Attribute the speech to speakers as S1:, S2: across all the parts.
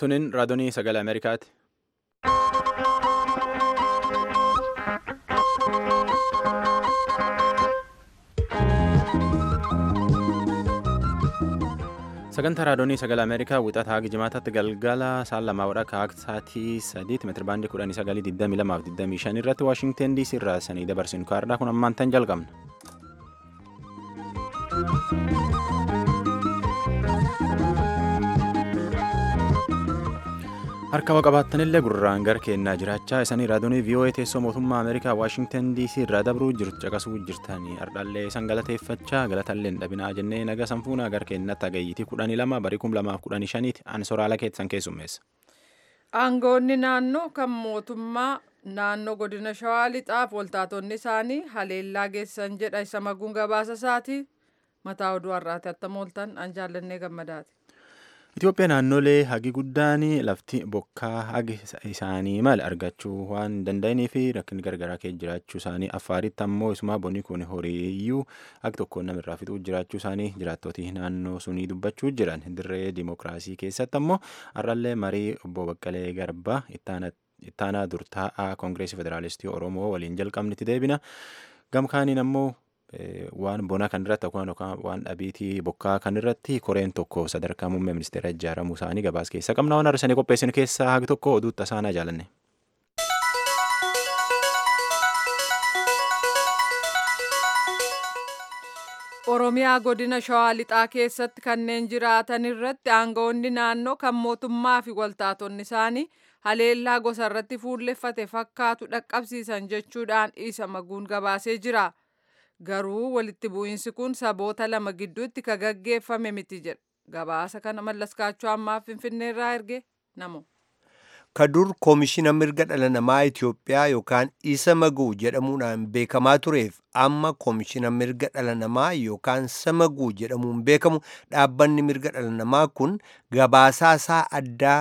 S1: Tunin raadiyoo sagalee Ameerikaati. Sagantaa raadiyoo sagalee Ameerikaa wixataa haga jimaataatti galgala saan lamaa wadhaa akka sa'aatii sadiitti meetira baandii kudhanii sagalii digdamii lamaaf digdamii shan irratti Waashingteen DC irraa sanii dabarsinu kaardhaa kun ammaan tan jalqabna. harka qabaattanillee gurraan gara kennaa jiraachaa isanii raadiyoo VOA teessoo mootummaa Ameerikaa Waashingteen DC irraa dabruu jirtu caqasuu jirtanii ardhallee isan galateeffachaa galatallee dhabinaa jennee naga sanfuunaa gara kennatti hagayyitii kudhanii lama barii kum lamaaf kudhanii shaniiti ani soraala keessan keessummeessa.
S2: Aangoonni naannoo kan mootummaa naannoo godina shawaa lixaaf waltaatonni isaanii haleellaa geessan jedha isa maguun gabaasa isaati mataa oduu har'aati attam ooltan an jaallannee gammadaati.
S1: Itoophiyaa naannolee hagi guddaan lafti bokkaa hagi isaanii mala argachuu waan danda'anii fi rakkinni gargaraa keessa jiraachuu isaanii affaaritti ammoo isuma bonni kun horiiyyuu hagi tokkoon namirraa fixuu jiraachuu isaanii jiraattootii naannoo sunii dubbachuu jiran dirree dimookiraasii keessatti ammoo har'allee marii obbo Baqqalee Garbaa ittaanaa durtaa'aa koongireesii federaalistii Oromoo waliin jalqabnitti deebina gamkaaniin ammoo. waan bonaa kan irratti yookaan waan dhabiitii bokkaa kan irratti koreen tokko sadarkaa muummee ministeera ijaaramuu isaanii gabaas keessa qabna waan arsanii qopheessin keessaa hagi tokko oduu tasaanaa jaalanne.
S2: Oromiyaa godina shawaa lixaa keessatti kanneen jiraatan irratti aangawoonni naannoo kan mootummaa fi waltaatonni isaanii haleellaa gosa irratti fuulleffate fakkaatu dhaqqabsiisan jechuudhaan isa maguun gabaasee jira. garuu walitti bu'iinsi kun saboota lama gidduutti ka gaggeeffame miti jedha gabaasa kana mallaskaachuu ammaaf finfinneerraa erge namo.
S3: kadur koomishina mirga dhala namaa Itoophiyaa yookaan isa maguu jedhamuudhaan beekamaa tureef amma koomishina mirga dhala namaa yookaan samaguu jedhamuun beekamu dhaabbanni mirga dhala namaa kun gabaasaa isaa addaa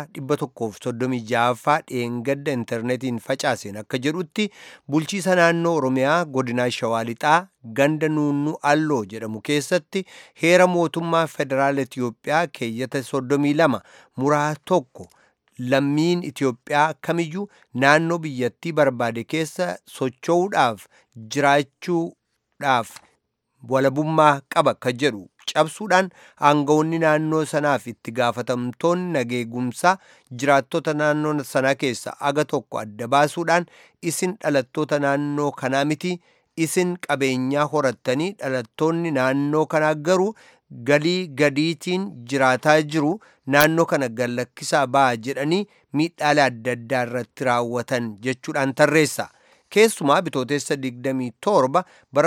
S3: 136ffaa dheengadda intarneetiin facaaseen akka jedhutti bulchiisa naannoo oromiyaa godinaa shawaa lixaa ganda nuunnuu alloo jedhamu keessatti heera mootummaa federaala Itoophiyaa keeyyata 32 muraa tokko. lammiin Itoophiyaa kamiyyuu naannoo biyyattii barbaade keessa socho'uudhaaf jiraachuudhaaf walabummaa qaba ka jedhu cabsuudhaan aangawoonni naannoo sanaaf itti gaafatamtoonni nageegumsaa jiraattota naannoo sanaa keessa aga tokko adda baasuudhaan isin dhalattoota naannoo kanaa miti isin qabeenyaa horattanii dhalattoonni naannoo kanaa garuu galii gadiitiin jiraataa jiru naannoo kana gallakkisaa ba'a jedhanii miidhaalee adda addaa irratti raawwatan jechuudhaan tarreessa. Keessumaa bitootessa 27 bara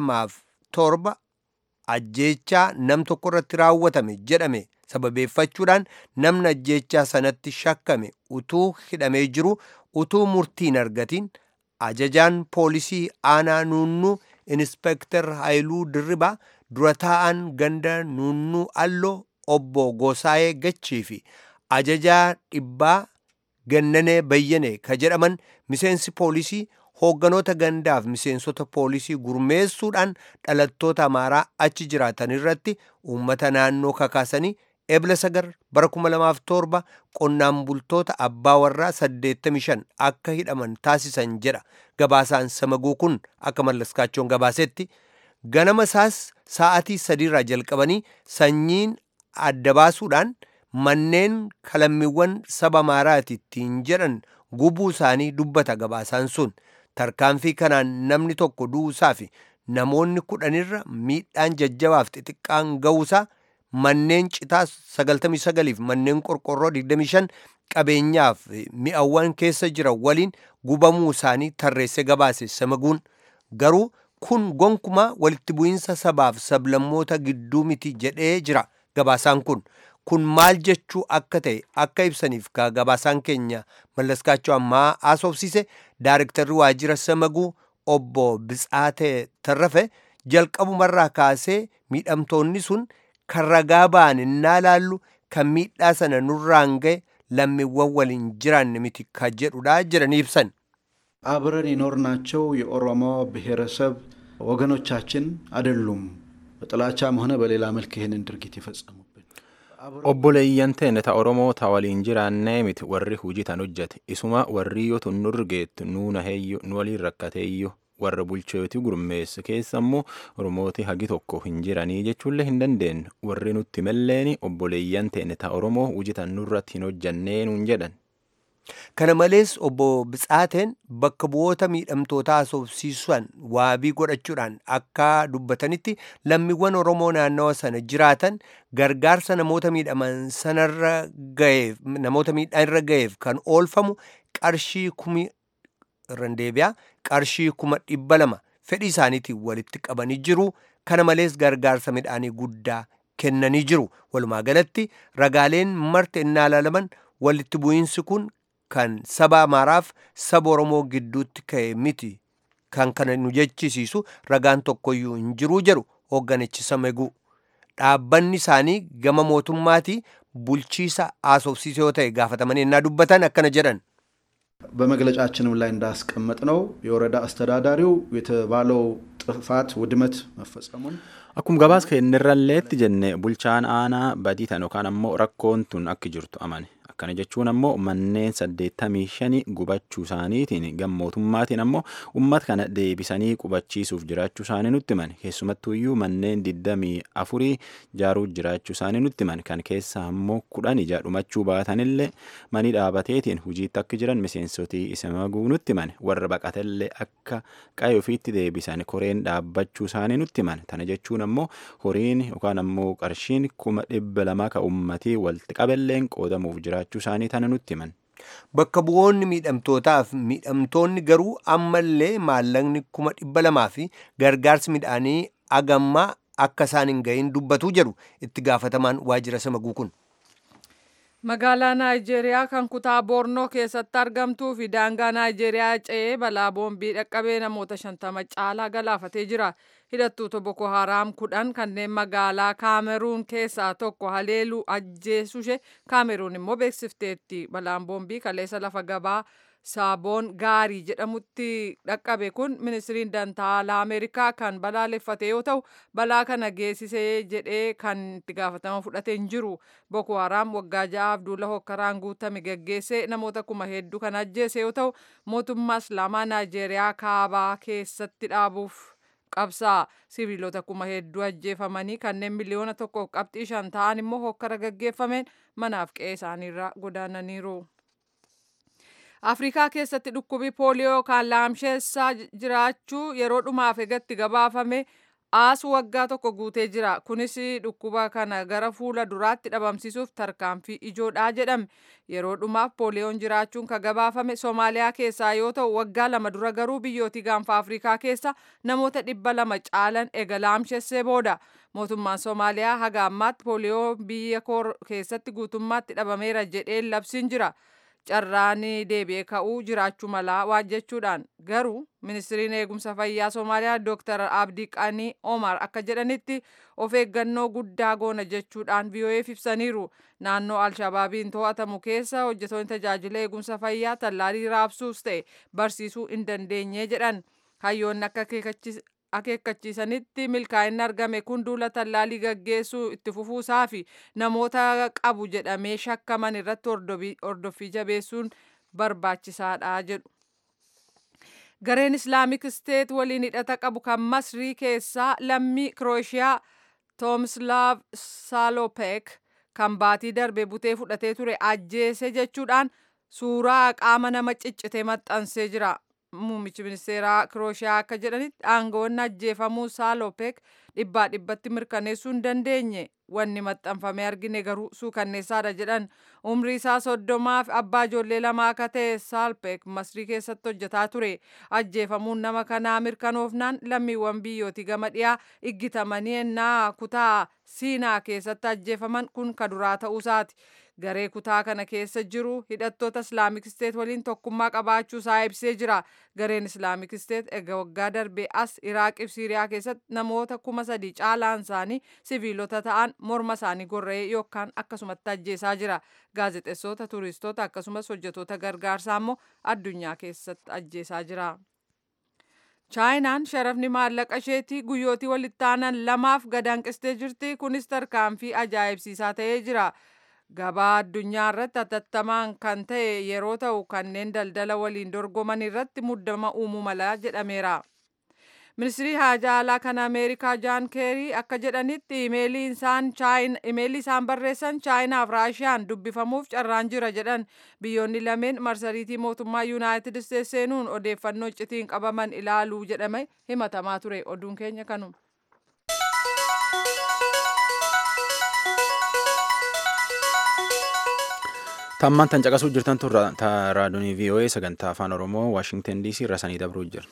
S3: 2007 ajjeechaa nam tokko irratti raawwatame jedhame sababeeffachuudhaan namni ajjeechaa sanatti shakkame utuu hidhamee jiru utuu murtiin argatiin ajajaan poolisii aanaa nuunnuu inspektar Haayiluu Dirribaa dura taa'an ganda nuunnuu alloo obbo Gosaayee Gachii fi ajajaa dhibbaa gannanee bayyane ka jedhaman miseensi poolisii hoogganoota gandaaf miseensota poolisii gurmeessuudhaan dhalattoota amaaraa achi jiraatan irratti uummata naannoo kakaasanii ebla sagar bara 2007 qonnaan bultoota abbaa warraa 85 akka hidhaman taasisan jedha gabaasaan samaguu kun akka mallaskaachoon gabaasetti ganama isaas sa'atii sadiirraa jalqabanii sanyiin adda baasuudhaan manneen kalammiiwwan saba amaaraati ittiin jedhan gubuu isaanii dubbata gabaasaan sun tarkaanfii kanaan namni tokko du'uusaa fi namoonni kudhanirra miidhaan jajjabaaf xixiqqaan ga'uusaa manneen citaa 99 fi manneen qorqorroo 25 qabeenyaaf mi'awwan keessa jiran waliin gubamuu isaanii tarreesse gabaase samaguun garuu kun gonkumaa walitti bu'iinsa sabaaf sablammoota gidduu miti jedhee jira gabaasaan kun kun maal jechuu akka ta'e akka ibsaniif ka gabaasaan keenya mallaskaachoo ammaa haasofsiise daarektarri waajjira samaguu obbo Bitsaatee Tarrafe jalqabumarraa kaasee miidhamtoonni sun kan ragaa ba'an innaa laallu kan miidhaa sana nurraan ga'e lammiiwwan waliin jiraanne miti ka jedhudha jedhanii ibsan.
S4: አብረን የኖርናቸው የኦሮሞ ብሔረሰብ ወገኖቻችን አይደሉም። በጥላቻም ሆነ በሌላ መልክ ይህንን ድርጊት የፈጸሙብን
S1: obboleeyyan teenne ta oromoo ta waliin jiraannee miti warri hujii tan hojjate isuma warri yoo tun nurgeettu nuuna heeyyu nu waliin rakkateeyyu warra bulchooti gurmeessa keessa immoo oromooti hagi tokko hin jiranii jechuullee hin dandeenyu warri nutti malleeni obboleeyyan teenne ta oromoo hujii tan nurratti hin hojjannee nuun jedhan.
S3: Kana malees obbo Bitsaateen bakka bu'oota miidhamtootaa haasofsiisan waabii godhachuudhaan akka dubbatanitti lammiiwwan Oromoo naannawa sana jiraatan gargaarsa namoota miidhaman sanarra gaheef namoota miidhaan gaheef kan oolfamu qarshii kumi irran deebi'aa qarshii kuma dhibba lama fedhii isaaniitiin walitti qabanii jiru. Kana malees gargaarsa midhaanii guddaa kennanii jiru. Walumaa galatti ragaaleen marti innaa ilaalaman walitti bu'iinsi kun kan saba Amaaraaf saba Oromoo gidduutti ka'e miti kan kana nu jechisiisu ragaan tokkoyyuu hin jiruu jedhu hoogganichi Sameguu. Dhaabbanni isaanii gama mootummaatii bulchiisa haasofsiisoo yoo ta'e gaafatamanii innaa dubbatan akkana jedhan.
S4: በመግለጫችንም ላይ እንዳስቀመጥ ነው የወረዳ አስተዳዳሪው የተባለው ጥፋት ውድመት መፈጸሙን
S1: Akkuma gabaas kennirralleetti jenne bulchaan aanaa badii tan yookaan ammoo rakkoon tun akka jirtu amane. Akkana jechuun ammoo manneen saddeettamii shanii gubachuu isaaniitiin gammootummaatiin ammoo uummata kana deebisanii qubachiisuuf jiraachuu isaanii nutti himani. Keessumattuyyuu manneen digdamii afurii jaaruu jiraachuu isaanii nutti himani. Kan keessa ammoo kudhan ija dhumachuu baatanillee manii dhaabateetiin hojiitti akka jiran miseensotii isa maguu nutti himani. Warra baqatellee akka qa'ee ofiitti deebisan koreen dhaabbachuu isaanii nutti himani. Tana jechuun ammoo horiin yookaan ammoo qarshiin kuma dhibba lama ka uummatii walitti qabelleen qoodamuuf jiraachuu isaanii tana nutti himan.
S3: Bakka bu'oonni miidhamtootaaf miidhamtoonni garuu ammallee maallaqni kuma dhibba lamaa fi gargaarsi midhaanii agammaa akka isaan hin gahin dubbatu jedhu itti gaafatamaan waajjira samaguu kun.
S2: Magaalaa Naayijeeriyaa kan kutaa Boornoo keessatti argamtuu fi daangaa Naayijeeriyaa ce'ee balaa boombii dhaqqabee namoota shantama caalaa galaafatee jira. Hidhattoota Boko Haram kudhan kanneen magaalaa Kaameruun keessaa tokko haleeluu ajjeesushee Kaameruun immoo beeksifteetti. Balaan boombii kaleessa lafa gabaa saaboon gaarii jedhamutti dhaqqabe kun ministiriin dantaalaa Ameerikaa kan balaaleffate yoo ta'u balaa kana geessisee jedhee kan itti gaafatama fudhate hin jiru. Boko Haram waggaa ja'aaf duula hokkaraan guutame geggeessee namoota kuma hedduu kan ajjeese yoo ta'u mootummaa Islaamaa Naayijeeriyaa kaabaa keessatti dhaabuuf qabsaa siviilota kuma hedduu ajjeefamanii kanneen miliyoona tokkoof qabxii shan ta'an immoo hokkara gaggeeffameen manaaf qe'ee isaaniirraa godaananiiru. Afrikaa keessatti dhukkubi pooliyoo kan laamsheessaa jiraachuu yeroo dhumaaf egatti gabaafame aas waggaa tokko guutee jira. Kunis dhukkuba kana gara fuula duraatti dhabamsiisuuf tarkaanfii ijoodhaa jedhame. Yeroo dhumaaf pooliyoon jiraachuun kan gabaafame Somaaliyaa keessaa yoo ta'u waggaa lama dura garuu biyyootii gaanfa Afrikaa keessa namoota dhibba lama caalan ega laamsheessee booda. Mootummaan Somaaliyaa haga ammaatti pooliyoo biyya keessatti guutummaatti dhabameera jedhee labsiin jira. carraan deebi'ee ka'uu jiraachuu malaa waan jechuudhaan garuu ministiriin eegumsa fayyaa Somaaliyaa Dr. Abdii Qanii Omar akka jedhanitti of eeggannoo guddaa goona jechuudhaan VOA'f ibsaniiru. Naannoo Alshabaabiin to'atamu keessa hojjetoonni tajaajila eegumsa fayyaa tallaalii raabsuus ta'e barsiisuu hin dandeenye jedhan. Hayyoonni akka akeekkachiisanitti milkaa'inni argame kun duula tallaalii gaggeessuu itti fufuusaa fi namoota qabu jedhamee shakkaman irratti hordoffii jabeessuun barbaachisaadha jedhu. Gareen Islaamik Steet waliin hidhata qabu kan Masrii keessaa lammii Kirooshiyaa Toomslaav Saalopek kan baatii darbe butee fudhatee ture ajjeese jechuudhaan suuraa qaama nama ciccite maxxansee jira. Muummichi ministeeraa Kirooshiyaa akka jedhanitti aangawoonni ajjeefamuu Saalopek dhibbaa dhibbatti mirkaneessuu hin dandeenye. Wanni maxxanfamee argine garuu suukanneessaadha jedhan. Umrii isaa soddomaaf abbaa ijoollee lamaa akka ta'e Saalpek Masrii keessatti hojjetaa ture. Ajjeefamuun nama kanaa mirkanoofnaan lammiiwwan biyyooti gama dhiyaa iggitamanii ennaa kutaa Siinaa keessatti ajjeefaman kun kaduraa ta'uusaati. Garee kutaa kana keessa jiru hidhattoota Islaamik Steet waliin tokkummaa qabaachuu isaa ibsee jira. Gareen Islaamik Steet egaa waggaa darbee as Iraaqii fi Siiriyaa keessatti namoota kuma sadii caalaan isaanii siviilota ta'an morma isaanii gorra'ee yookaan akkasumatti ajjeesaa jira. Gaazexeessota, turistoota akkasumas hojjetoota gargaarsaa immoo addunyaa keessatti ajjeesaa jira. chaayinaan sharafni maallaqa isheetii guyyootii walitti aanan lamaaf gadaanqistee jirti kunis tarkaanfii ajaa'ibsiisaa ta'ee jira gabaa addunyaa irratti hatattamaan kan ta'e yeroo ta'u kanneen daldala waliin dorgoman irratti muddama uumuu mala jedhameera. ministirii haajaa alaa kan ameerikaa jaan keerii akka jedhanitti imeelii isaan barreessan chaayinaaf raashiyaan dubbifamuuf carraan jira jedhan biyyoonni lameen marsariitii mootummaa yuunaayitid isteetsi seenuun odeeffannoo iccitiin qabaman ilaaluu jedhame himatamaa ture oduun keenya kanuma.
S1: tammaan tan caqasuu jirtan tun raadiyoonii voa sagantaa afaan oromoo waashingtan dc irra sanii dabruu jira.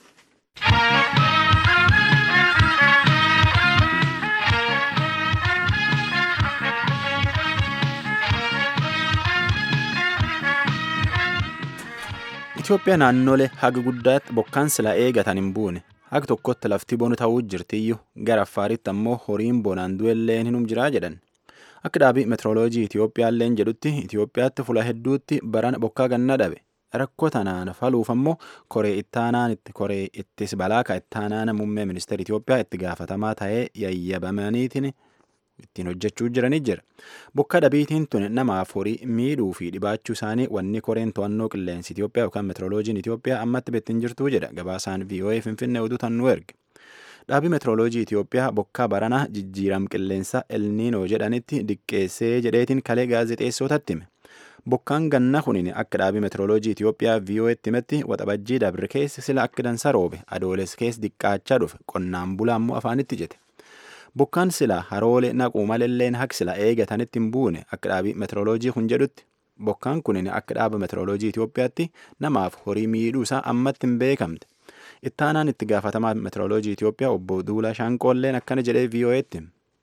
S1: Itoophiyaa naannolee haga guddaatti bokkaan silaa eegatan hin buune haga tokkotti lafti bonu ta'uu jirtiyyuu gara affaaritti ammoo horiin bonaan du'elleen hinum jiraa jedhan. Akka dhaabii meetirooloojii Itoophiyaalleen jedhutti Itoophiyaatti fula hedduutti barana bokkaa ganna dhabe. Rakkoo tanaan faluuf ammoo koree ittaanaan itti koree ittis balaaka ittaanaan muummee ministeera Itoophiyaa itti gaafatamaa ta'ee yayyabamaniitiin ittiin hojjechuu jiranii jira. Bokka dhabiitiin tun namaaf horii miidhuu fi dhibaachuu isaanii wanni koreen to'annoo qilleensi Itoophiyaa yookaan meetirooloojiin Itoophiyaa ammatti bettiin jirtuu jedha gabaasaan VOA Finfinnee oduu tan nu erge. Dhaabii meetirooloojii Itoophiyaa bokkaa baranaa jijjiiram qilleensa elniinoo jedhanitti diqqeessee jedheetiin kalee gaazexeessotatti hime. Bokkaan ganna kunin akka dhaabii meetirooloojii Itoophiyaa VOA'tti himetti waxabajjii dabre keessa sila akka dansa roobe adooles keessa diqqaachaa dhufe qonnaan bulaa ammoo afaanitti jete. Bokkaan sila haroolee naquu malilleen haq sila eegatanitti hin buune akka dhaabii meetirooloojii kun jedhutti. Bokkaan kunin akka dhaaba meetirooloojii Itoophiyaatti namaaf horii miidhuu isaa ammatti hin beekamte. Ittaanaan itti gaafatamaa meetirooloojii Itoophiyaa obbo Duulaa Shaanqoolleen akkana jedhee VOA'tti.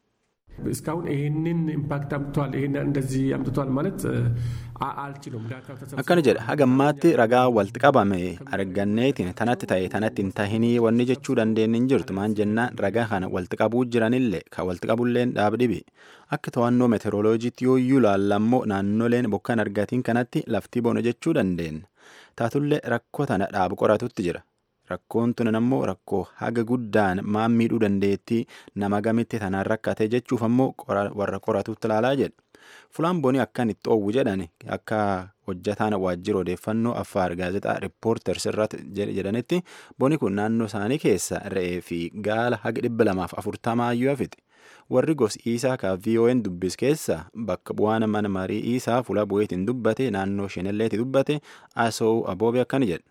S5: እስካሁን ይህንን ኢምፓክት አምጥቷል ይህን እንደዚህ አምጥቷል ማለት አልችሉም።
S1: akkana jedha hagammaatti ragaa walitti qabame arganneetiin tanatti ta'e tanatti hin tahinii wanni jechuu dandeenye hin jirtu maan jennaan ragaa kana walitti qabuu jiranillee kan walitti qabulleen dhaabdhibi akka to'annoo meteoroloojiitti yooyyuu laallammoo naannoleen bokkaan argatiin kanatti laftii bona jechuu dandeenya taatullee rakkoo tana dhaabu qoratutti jira rakkoon tunan ammoo rakkoo haga guddaan maan miidhuu dandeettii nama gamitti tanaan rakkate jechuuf ammoo warra qoratutti ilaalaa jedha. Fulaan bonii akkan itti oowwu jedhan akka hojjataan waajjira odeeffannoo affaar gaazexaa riippoorters irratti jedhanitti boni kun naannoo isaanii keessa re'ee fi gaala haga dhibba lamaaf afurtamaa iyyuu hafite. Warri gosi isaa ka VON dubbis keessa bakka bu'aan mana marii isaa fuula bu'eetiin dubbate naannoo shenelleetti dubbate asoo aboobe akkana jedha.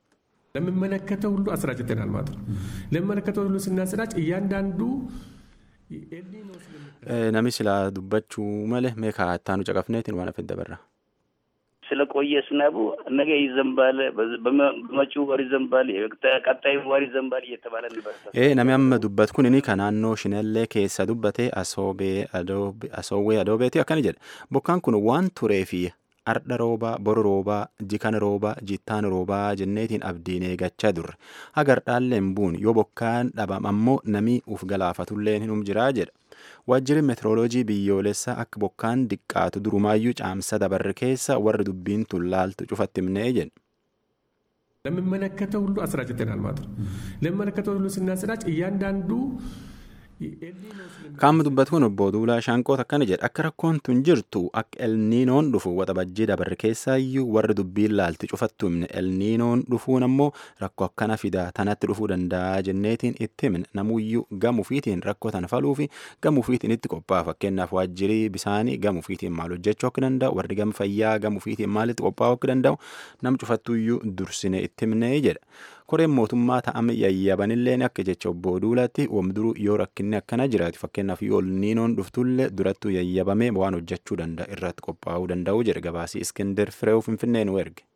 S5: ለሚመለከተው ሁሉ አስራጭተናል ማለት ነው። ለሚመለከተው ሁሉ ስናሰራጭ እያንዳንዱ
S1: Nami silaa dubbachuu malee meeqa ittaanu caqafneetiin waan hafe dabarra.
S6: ስለቆየ ዝናቡ ነገ ይዘንባል፣ በመጪው ወር ይዘንባል፣ ቀጣዩ ወር ይዘንባል እየተባለ ነበር።
S1: Nami amma dubbat kunini kan naannoo shinallee keessa dubbate asoowwee adoobeeti akkana jedha. Bokkaan kun waan turee fi ardha roobaa, boru roobaa, jikan roobaa, jittaan roobaa jenneetiin abdiin eegachaa durre. Hagardhaalleen buun yoo bokkaan dhabam ammoo namii uf galaafatulleen hinum jiraa jedha. Waajjirri meetirooloojii biyyoolessaa akka bokkaan diqqaatu durumaayyuu caamsa dabarre keessa warri dubbiin tun laaltu cufatti himnee jedha.
S5: ለሚመለከተው ሁሉ አስራጭተናል ማለት ነው። ለሚመለከተው ሁሉ ስናሰራጭ እያንዳንዱ
S1: Qaamni dubbatu kun obbo Duulaa Shaanqoot akkana jedha akka rakkoon tun jirtu akka elniinoon dhufu waxabajjii dabarre keessaayyuu warri dubbiin laalti cufattu himne elniinoon dhufuun ammoo rakkoo akkana fida tanatti dhufuu danda'a jenneetiin itti himne namuyyuu gamuufiitiin rakkoo tana faluu fi gamuufiitiin itti qophaa'a fakkeenyaaf waajjirii bisaanii gamuufiitiin maal hojjechuu akka danda'u warri gama fayyaa gamuufiitiin maalitti qophaa'uu akka danda'u nam cufattuyyuu dursine itti himne jedha. koreen mootummaa ta'ame yayyabanilleen akka jecha obbo Duulaatti wamduruu yoo rakkinni akkana jiraatu fakkeenyaaf yoo elniinoon dhuftullee durattuu yayyabamee waan hojjechuu danda'a irratti qophaa'uu danda'u jedhe gabaasii Iskender Fireew Finfinnee nu erge.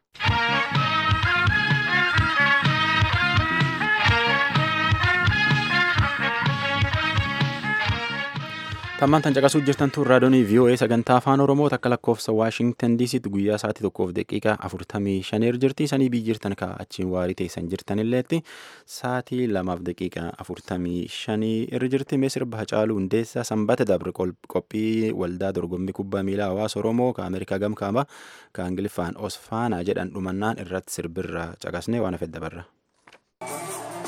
S1: Tammaan tan caqasuu jirtan tun raadiyoonii VOA sagantaa afaan Oromoo takka lakkoofsa Waashingtan DCtti guyyaa sa'aatii tokkoof daqiiqaa afurtamii shaneer jirti. Sanii biyyi jirtan ka achiin waarii teessan jirtanilleetti sa'aatii lamaaf daqiiqaa afurtamii shanii irra jirti. Mee sirba Hacaaluu Hundeessaa sanbata dabre qophii waldaa dorgommii kubbaa miilaa hawaasa Oromoo ka Ameerikaa gamkaaba ka Ingiliffaan Osfaanaa jedhan dhumannaan irratti sirbirra caqasnee waan hafe dabarra.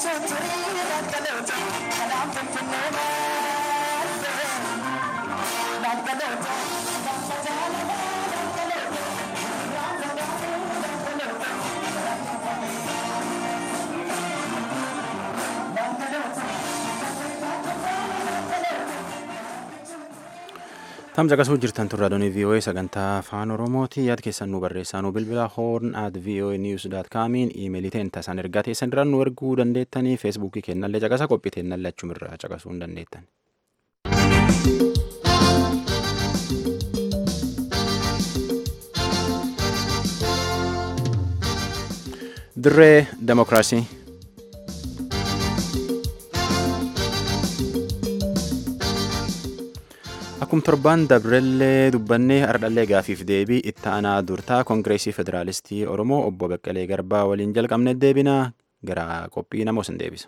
S1: Tamsa qasuu jirtan turraa doonii VOA sagantaa afaan Oromooti yaad keessan nu barreessaa nu bilbila horn at VOA news dot comiin iimeelii ta'een tasaan ergaa teessan diraan nu erguu dandeettanii feesbuukii kennallee caqasa qophii teennallee achumirraa caqasuu hin dandeettan. Dirree Demokiraasii. Akkuma torbaan dabrellee dubbannee ardhallee gaafiif deebii itti aanaa durtaa koongireesii federaalistii Oromoo obbo Baqqalee Garbaa waliin jalqabne deebinaa gara qophii namoos hin deebisa.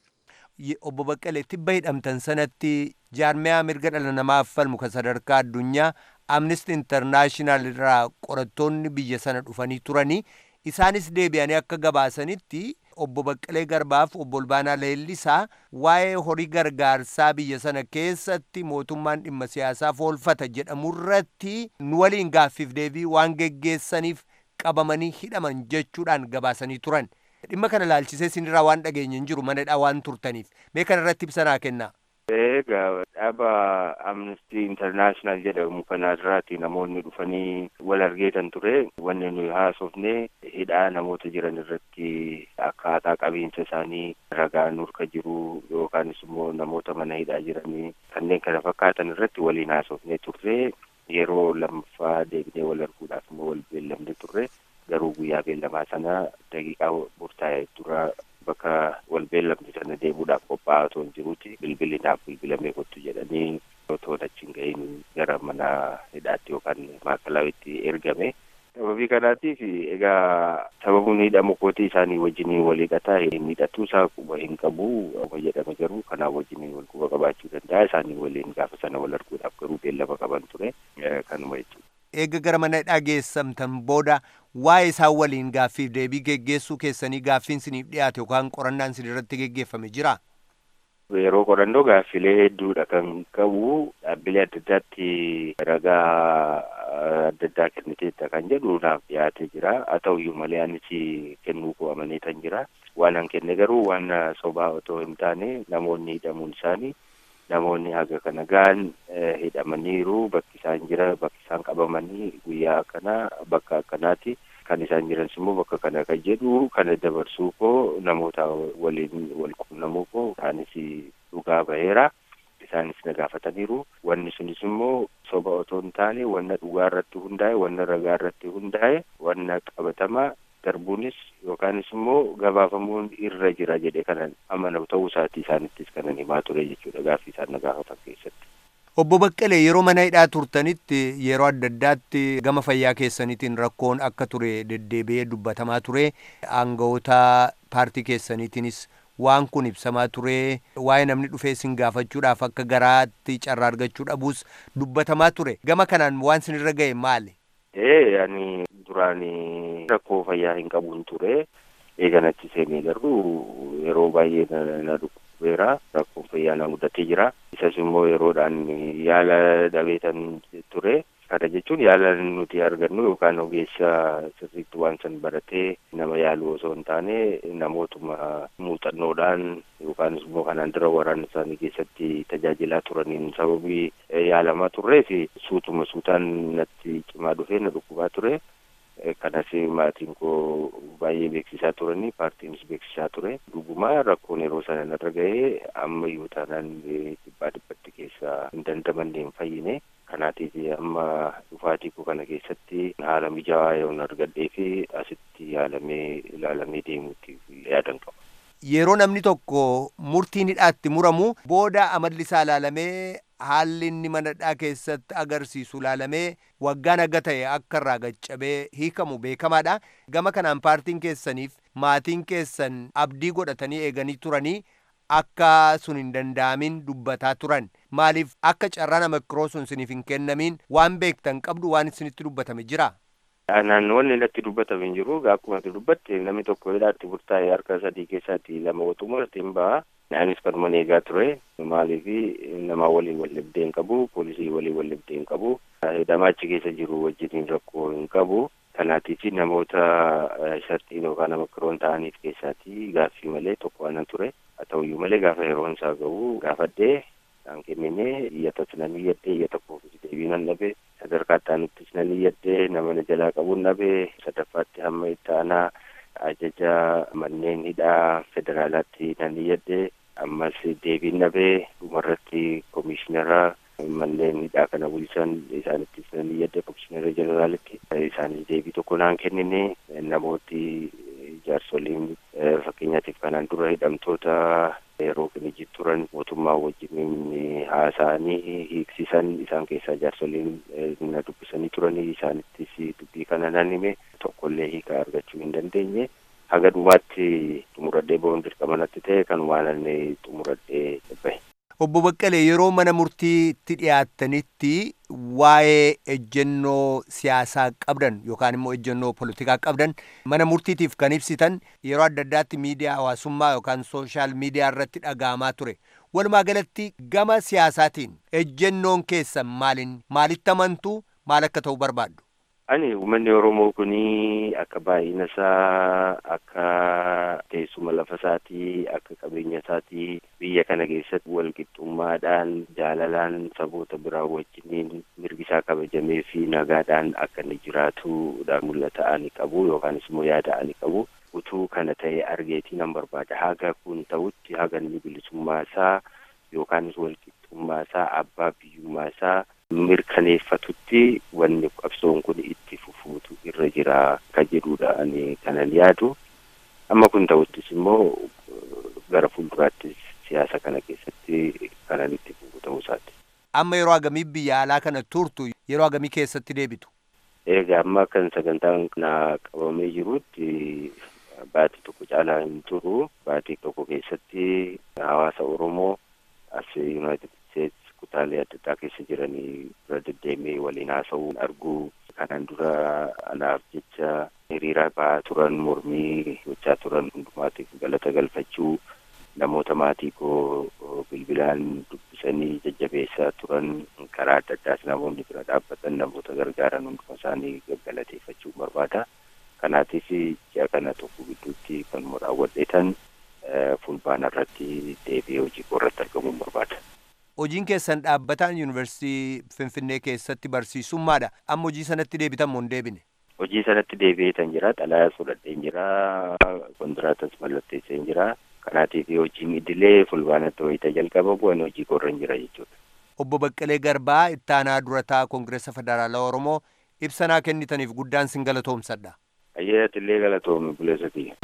S3: Obbo Baqqalee tibba hidhamtan sanatti jaarmiyaa mirga dhala namaaf falmu kan sadarkaa addunyaa Amnesty International irraa qorattoonni biyya sana dhufanii turanii isaanis deebi'anii akka gabaasanitti obbo Baqqalee Garbaaf obbo Olbaanaa Leellisaa waa'ee horii gargaarsaa biyya sana keessatti mootummaan dhimma siyaasaaf oolfata jedhamurratti nu waliin gaaffiif deebii waan geggeessaniif qabamanii hidhaman jechuudhaan gabaasanii turan. Dhimma kana laalchisee sinirraa waan dhageenye hin jiru manadhaa waan turtaniif mee kana irratti ibsanaa kennaa.
S7: Egaa dhaaba Amnesty International jedhamu kanarraati namoonni dhufanii wal argeetan ture. Wanni nuyi haasofne hidhaa namoota jiran irratti akkaataa qabiinsa isaanii ragaan nurka jiru yookaanis immoo namoota mana hidhaa jiranii kanneen kana fakkaatan irratti waliin haasofne turre. Yeroo lammaffaa deebinee wal arguudhaaf immoo wal beellamne turre. Garuu guyyaa beellamaa sana daqiiqaa murtaa'e dura bakka wal beellamne sana deemuudhaaf qophaa'aa otoo hin jiruuti bilbilli naaf bilbilamee kottu jedhanii otoo achi hin ga'iin gara mana hidhaatti yookaan maakalaawwitti ergame. Sababii kanaatiif egaa sababuun hidhamu kootii isaanii wajjiniin wal hidhataa hidhatuu isaa quba hin qabu oma jedhame garuu kanaa wajjiniin wal quba qabaachuu danda'a isaanii waliin gaafa sana wal arguudhaaf garuu beellama qaban ture kanuma jechuudha.
S3: Eega gara mana hidhaa geessamtan booda waa'ee isaan waliin gaaffiif deebii geggeessuu keessanii gaaffiin siniif dhiyaate yookaan qorannaan sin irratti geggeeffame jira.
S7: Yeroo qorannoo gaaffilee hedduudha kan qabu dhaabbilee adda addaatti ragaa adda addaa kenniteetta kan jedhu naaf dhiyaatee jira haa ta'uyyuu malee anis kennuu koo amanee kan jira waan an kenne garuu waan sobaa otoo hin taane namoonni hidhamuun isaanii namoonni haga kana ga'an hidhamaniiru bakki isaan jira bakki isaan qabamanii guyyaa akkanaa bakka akkanaati kan isaan jiranis immoo bakka kana kan jedhu kana dabarsuu koo namoota waliin wal quunnamuu koo isaanis dhugaa baheera isaanis na gaafataniiru wanni sunis immoo soba otoo hin taane wanna dhugaa irratti hundaa'e wanna ragaa irratti hundaa'e wanna qabatamaa darbuunis yookaanis immoo gabaafamuun irra jira jedhe kanan amanamu ta'uu isaatii isaanittis kanan himaa ture jechuudha gaaffii isaan na gaafatan keessatti.
S3: Obbo Baqqalee yeroo mana hidhaa turtanitti yeroo adda addaatti gama fayyaa keessaniitiin rakkoon akka ture deddeebi'ee dubbatamaa ture aangawoota paartii keessaniitiinis waan kun ibsamaa ture waa'ee namni dhufee isin gaafachuudhaaf akka garaatti carraa argachuu dhabuus dubbatamaa ture gama kanaan waan sinirra ga'e maali?
S7: Ee ani duraan rakkoo fayyaa hin qabuun ture eeganatti seenee garuu yeroo baay'ee na dhukkubeera rakkoon fayyaa na mudatee jira isas immoo yeroodhaan yaala dhabeetan ture kana jechuun yaala nuti argannu yookaan ogeessa sirriitti waan san baratee nama yaalu osoo hin taane namootuma muuxannoodhaan yookaan immoo kanaan dura waraana isaanii keessatti tajaajilaa turaniin sababii yaalamaa turreef suutuma suutaan natti cimaa dhufee na dhukkubaa ture. kanas maatiin koo baay'ee beeksisaa turanii paartiinis beeksisaa ture dhugumaa rakkoon yeroo sana narra ga'ee amma iyyuu taanaan dhibbaa dhibbatti keessa hin dandamanne hin fayyine kanaatiif amma dhufaatii koo kana keessatti haala mijaawaa yoo argadhee fi asitti yaalamee ilaalamee deemuutti yaadan qaba.
S3: Yeroo namni tokko murtiin hidhaatti muramu booda amalli isaa ilaalamee haalli inni manadhaa keessatti agarsiisu ilaalamee waggaan aga ta'e akka irraa gaccabee hiikamu beekamaadha. Gama kanaan paartiin keessaniif maatiin keessan abdii godhatanii eeganii turanii akka sun hin danda'amin dubbataa turan. Maaliif akka carraa nama kiroo sun isiniif hin kennamin waan beektan qabdu waan isinitti dubbatame jira?
S7: Naannoonni natti dubbatame hin jiru. Akkuma ati dubbatte namni tokko hidhaatti burtaa'e harka sadii keessaatti lama otuma ittiin ba'a. Anis kanuma eegaa ture. Maaliif nama waliin wal dhibdee hin qabu. Poolisii waliin wal dhibdee hin qabu. Hidhamaa achi keessa jiru wajjiniin rakkoo hin qabu. Kanaatiif namoota isatti yookaan nama kiroon ta'aniif keessaatti gaaffii malee tokko waan ture. Haa ta'uyyuu malee gaafa yeroon isaa gahu gaafadhee isaan kennine iyyatas nan iyyadhe iyyata koofis deebii nan dhabe sadarkaa ittaanuttis nan iyyadhe nama na jalaa qabuun dhabe sadaffaatti hamma itti aanaa ajaja manneen hidhaa federaalaatti nan iyyadhe ammas deebiin dhabe dhumarratti koomishinara manneen hidhaa kana bulchan isaanittis nan iyyadhe koomishinara jeneraalitti isaanis deebii tokko naan kennine namooti jaarsoliin fakkeenyaatiif kanaan dura hidhamtoota yeroo kinijji turan mootummaa wajjin haasa'anii hiiksisan isaan keessaa jaarsoliin na dubbisanii turanii isaanittis dubbii kana nan hime tokkollee hiika argachuu hin dandeenye haga dhumaatti xumuradhee ba'uun dirqama natti ta'e kanumaan inni xumuradhee bahe.
S3: Obbo Baqqalee yeroo mana murtiitti dhiyaattanitti waa'ee ejjennoo siyaasaa qabdan yookaan immoo ejjennoo politikaa qabdan mana murtiitiif kan ibsitan yeroo adda addaatti miidiyaa hawaasummaa yookaan sooshaal miidiyaa irratti dhaga'amaa ture. Walumaa galatti gama siyaasaatiin ejjennoon keessan maalin maalitti amantu maal akka ta'u barbaaddu?
S7: Ani uummanni Oromoo kuni akka baay'ina isaa akka teessuma lafa isaatii akka qabeenya isaatii biyya kana keessatti wal qixxummaadhaan jaalalaan saboota biraa wajjiniin mirgi isaa kabajamee fi nagaadhaan akka inni jiraatuudhaan mul'ata ani qabu yookaanis immoo yaada ani qabu utuu kana ta'e argeetii nan barbaada haga kun ta'utti haga inni bilisummaa isaa yookaanis wal qixxummaa isaa abbaa biyyummaa isaa mirkaneeffatutti wanni qabsoon kun itti fufuutu irra jira ka jedhudha ani kanan yaadu amma kun ta'uttis immoo gara fuulduraattis siyaasa kana keessatti kanan itti fufu ta'uu isaati.
S3: Amma yeroo hagamii biyya alaa kana turtu yeroo hagamii keessatti deebitu?
S7: Egaa amma kan sagantaan kana qabamee jirutti baatii tokko caalaa hin turu baatii tokko keessatti hawaasa Oromoo as Yuunaayitid Steets kutaalee adda addaa keessa jiranii bira deddeemee waliin haasa'uun arguu kanaan dura anaaf jecha hiriira ba'aa turan mormii gochaa turan hundumaatiif galata galfachuu namoota maatii koo bilbilaan dubbisanii jajjabeessaa turan karaa adda addaas namoonni bira dhaabbatan namoota gargaaran hunduma isaanii galateeffachuu barbaada. Kanaatiif ji'a kana tokko gidduutti kanuma raawwadheetan fulbaana irratti deebi'ee hojii koo irratti argamuun barbaada.
S3: Hojiin keessan dhaabbataan yuunivarsiitii Finfinnee keessatti barsiisummaadha. Amma hojii sanatti deebitan moo hin deebine?
S7: Hojii sanatti deebi'eetan jira. Xalayaa fudhadheen jira. Kondiraatas mallatteesseen jira. Kanaatiif hojiin idilee fulbaanatti wayita jalqaba bu'an hojii korra hin jira jechuudha.
S3: Obbo Baqqalee Garbaa ittaanaa durataa Koongireesa Federaalaa Oromoo ibsanaa kennitaniif guddaan sin galatoomsadha.
S7: Ayyaati illee galatoomi buleessa kiyya.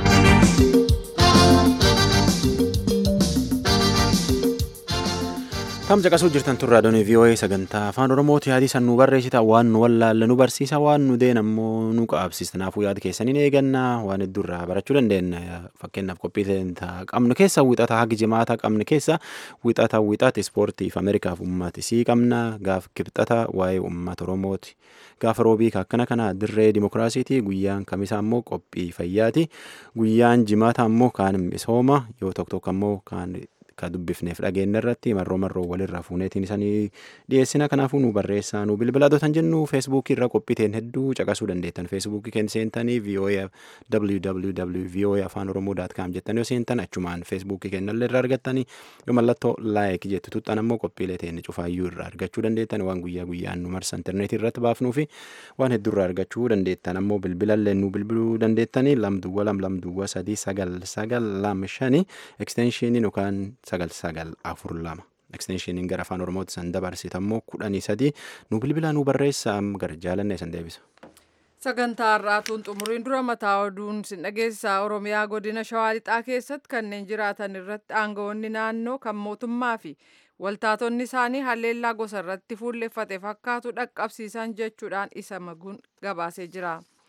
S1: Tam caqasuu jirtan turraa doonii VOA sagantaa afaan Oromooti yaadii san nu barreessita waan nu wallaalle nu barsiisa waan nu deen ammoo nu qaabsista kanaafuu yaada keessaniin eegannaa waan hedduurraa barachuu dandeenya fakkeenyaaf qophii qabnu keessa wixata hagi jimaata qabnu keessa wixata wixata ispoortiif Ameerikaaf uummatisii qabna gaaf kibxata waa'ee uummata Oromooti gaafa roobii akkana kana dirree dimokiraasiiti guyyaan kamisaa ammoo qophii fayyaati guyyaan jimaata ammoo kaan misooma yoo tokko tokko ammoo kaan ka dubbifneef dhageenya irratti marroo marroo walirraa fuuneetiin isanii dhiyeessina kanaafuu nu barreessaa nu bilbila dootan jennu feesbuukii irra qophiiteen hedduu caqasuu dandeettan feesbuukii keenya seentanii voa www voa afaan oromoo daat kaam jettanii yoo seentan achumaan feesbuukii keenyallee irraa argattanii yoo mallattoo laayik jettu tuxxan ammoo qophiilee teenya cufaayyuu irraa argachuu dandeettan waan guyyaa guyyaan nu marsa intarneetii irratti baafnuu fi waan hedduu irraa argachuu dandeettan ammoo bilbilallee nu bilbiluu dandeettanii lamduwwa lam lamduwwa sadii sagal sagal lam shani ekstenshiiniin yookaan sagal sagal afur lama ekstenshiiniin gara afaan oromootti san dabarsita ammoo kudhanii sadii nu bilbilaa nu barreessa gara jaalanne san deebisa.
S2: Sagantaa har'aatuun xumuriin dura mataa oduun sin dhageessisaa Oromiyaa godina Shawaa Lixaa keessatti kanneen jiraatan irratti aangawoonni naannoo kan mootummaa fi waltaatonni isaanii haleellaa gosa irratti fuulleffate fakkaatu dhaqqabsiisan jechuudhaan isa maguun gabaasee jira.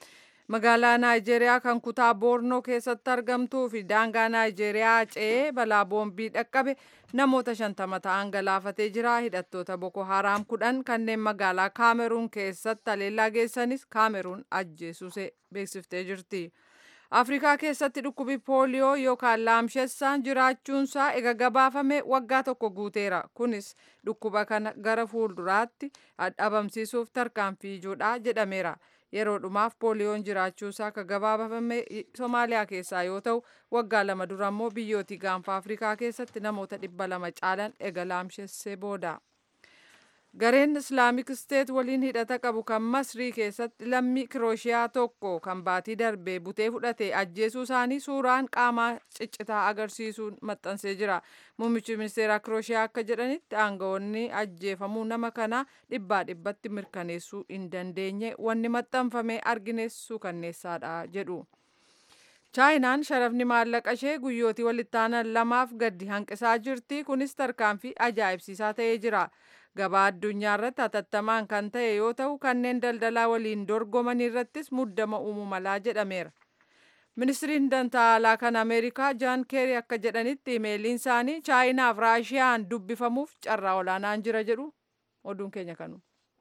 S2: magaalaa naayijeeriyaa kan kutaa boornoo keessatti argamtuu fi daangaa naayijeeriyaa ce'ee balaa boombii dhaqqabe namoota shantama ta'an galaafatee jira hidhattoota boko haraam kudhan kanneen magaalaa kaameruun keessatti haleellaa geessanis kaameruun ajjeesuse beeksiftee jirti. afrikaa keessatti dhukkubi pooliyoo yookaan laamshessaan jiraachuunsaa ega gabaafame waggaa tokko guuteera kunis dhukkuba kana gara fuulduraatti dhabamsiisuuf tarkaanfii ijoodha jedhameera yeroo dhumaaf pooliyoon jiraachuusaa akka gabaafame somaaliyaa keessaa yoo ta'u waggaa lama dura immoo biyyootii gaanfa afrikaa keessatti namoota dhibba lama caalan ega laamshessee booda. gareen islaamik steet waliin hidhata qabu kan masrii keessatti lammii kirooshiyaa tokko kan baatii darbee butee fudhate ajjeesuu isaanii suuraan qaamaa ciccitaa agarsiisuun maxxansee jira muummichi ministeeraa kirooshiyaa akka jedhanitti aangawoonni ajjeefamuu nama kana dhibbaa dhibbatti mirkaneessuu hin dandeenye wanni maxxanfame argineessuu kanneessaadha jedhu. chaayinaan sharafni maallaqa ishee guyyootii walitti aanan lamaaf gadi hanqisaa jirti kunis tarkaanfii ajaa'ibsiisaa ta'ee jira. gabaa addunyaa irratti hatattamaan kan ta'e yoo ta'u kanneen daldalaa waliin dorgoman irrattis muddama uumuu malaa jedhameera. ministiriin dantaalaa kan ameerikaa jaan keerii akka jedhanitti imeeliin isaanii chaayinaaf raashiyaan dubbifamuuf carraa olaanaan jira jedhu oduun keenya kanu.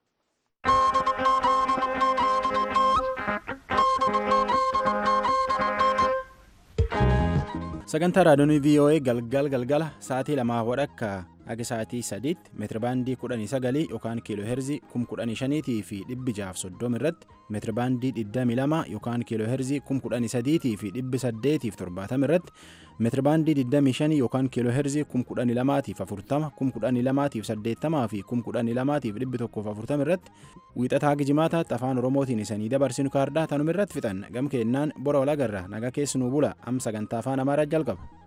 S1: sagantaa raadiyoonii voa galgal galgala sa'aatii lamaa wadhakka akka sa'aatii sadiitti meetirabaandii kudhanii sagalii yookaan kiiloo heerzii kum kudhanii shaniitii fi dhibbi jaaf soddom irratti meetirabaandii digdamii lama yookaan kiiloo heerzii kum kudhanii sadiitii fi dhibbi saddeetiif torbaatam irratti meetirabaandii digdamii shanii yookaan kiiloo heerzii kum kudhanii lamaatiif afurtama kum kudhanii lamaatiif saddeettamaa fi kum kudhanii lamaatiif dhibbi tokkoof afurtam irratti wiixataa gijimaataatti afaan oromootiin isanii dabarsinu kaardaa tanuma irratti fixan gam keennaan bora walagarra naga keessanuu bula am sagantaa afaan amaaraa jalqaba.